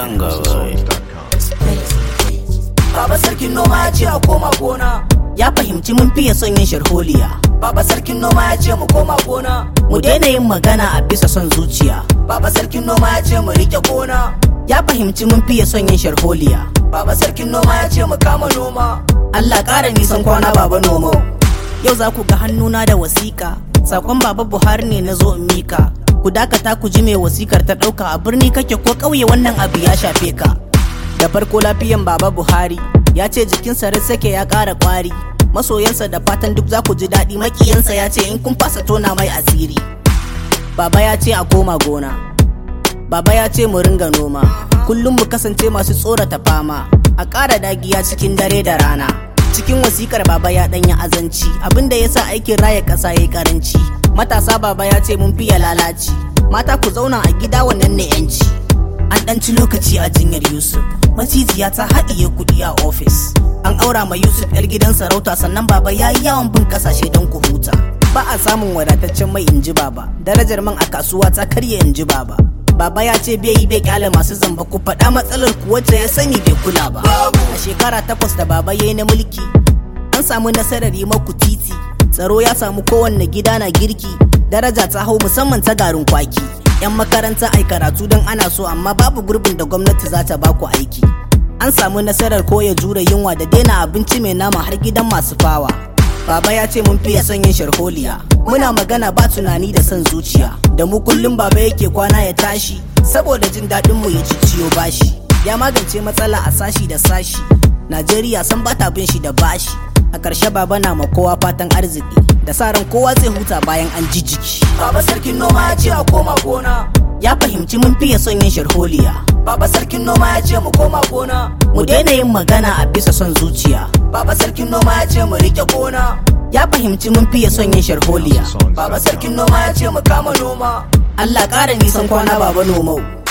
Baba sarkin noma ya ce a koma gona. Ya fahimci mun fiye son yin sharholiya. Baba sarkin noma ya ce mu koma gona. Mu daina yin magana a bisa son zuciya. Baba sarkin noma ya ce mu rike gona. Ya fahimci mun fiye son yin sharholiya. Baba sarkin noma ya ce mu kama noma. Allah ƙara nisan kwana baba nomo. Yau za ku ga hannuna da wasiƙa. Sakon baba Buhari ne na zo in mika. Ku dakata ku ji mai wasikar ta ɗauka a birni kake ko ƙauye wannan abu ya shafe ka. da farko lafiyan baba buhari ya ce jikinsa sake ya ƙara ƙwari masoyansa da fatan duk za ku ji daɗi makiyansa ya ce in kun fasa tona mai asiri baba ya ce a koma gona baba ya ce mu ringa noma kullum mu kasance masu tsorata fama a ƙara dagiya cikin dare da rana cikin wasikar baba ya ɗanya azanci abinda ya sa aikin raya ƙasa ya yi ƙaranci matasa baba ya ce mun fiye lalaci mata ku zauna a gida wannan ne 'yanci an ɗanci lokaci a jinyar yusuf macijiya ta haɗiye kuɗi a ofis an aura ma yusuf yar gidan sarauta sannan baba ya yi yawon bin ƙasashe don ku huta ba a samun wadataccen mai inji baba darajar man a kasuwa ta karya inji baba baba ya ce bai yi bai kyale masu zamba ku faɗa matsalar ku wacce ya sani bai kula ba a shekara takwas da baba ya yi na mulki an samu nasarar yi maku titi tsaro ya samu kowanne gida na girki daraja ta hau musamman ta garin kwaki 'yan makaranta ai karatu don ana so amma babu gurbin da gwamnati za ta baku aiki an samu nasarar koya jure yunwa da daina abinci mai nama har gidan masu fawa baba ya ce mun fiye son yin sharholiya muna magana ba tunani da son zuciya da mu kullum baba yake kwana ya tashi saboda jin daɗin mu ya ciyo bashi ya magance matsala a sashi da sashi najeriya san bata bin shi da bashi a ƙarshe baba na ma kowa fatan arziki da sa ran kowa zai huta bayan an ji jiki. Baba sarkin noma ya ce a koma gona. Ya fahimci mun fiye son yin sharholiya. Baba sarkin noma ya ce mu koma gona. Mu daina yin magana a bisa son zuciya. Baba sarkin noma ya ce mu rike gona. Ya fahimci mun fiye son yin sharholiya. Baba sarkin noma ya ce mu kama noma. Allah ƙara nisan kwana baba nomau.